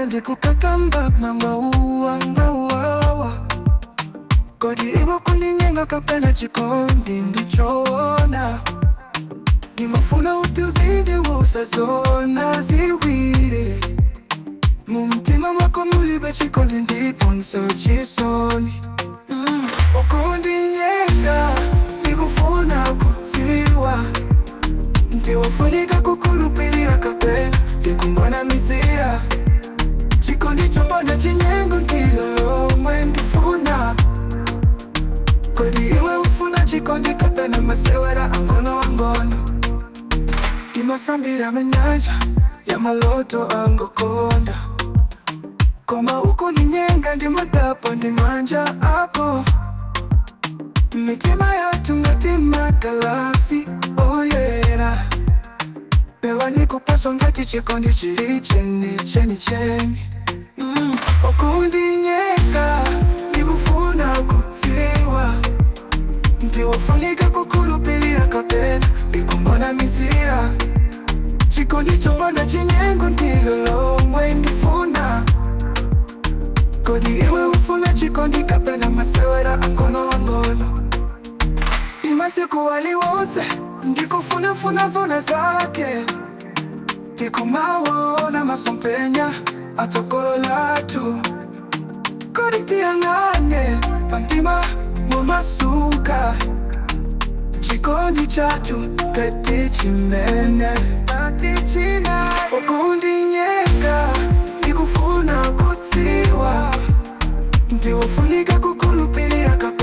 ndikukakamba mangauwa ngauwawa kodi iwo kuninyenga kapena chikondi ndichoona ndimafuna utuzindi wusazona ziwiri mumtima mwako mulibe chikondi ndipo nsochisoni mm. ukundinyenga ndikufuna kudziwa ndiwafunika kukulupilira kapena ndikumbona mizira chikondi chombona chinyengo ndilo lomwe ndifuna kodi iwe ufuna chikondi kapena masewera angono angono imasambira menyanja ya maloto angokonda koma uko ninyenga ndimadapo ndimanja apo mitima yatu ngatima kalasi oyera pewa nikupaswa ngati chikondi chili cheni cheni cheni mm. okundinyenga ndikufuna kudziwa ndiwofunika kukulupilira kapena ndikumbona mizira chikondi chombona chinyengo ndilo lomwe ndifuna kodi iwe ufuna chikondi kapena masewera angono angono imasiku waliwonse ndikufunafuna zona zake ndikumawona masompenya atokolo latu kodi tiyang'ane pamtima mumasuka chikondi chatu kati chimene kati china ukundinyenga ndikufuna kudziwa ndiwofunika kukulupilira kapena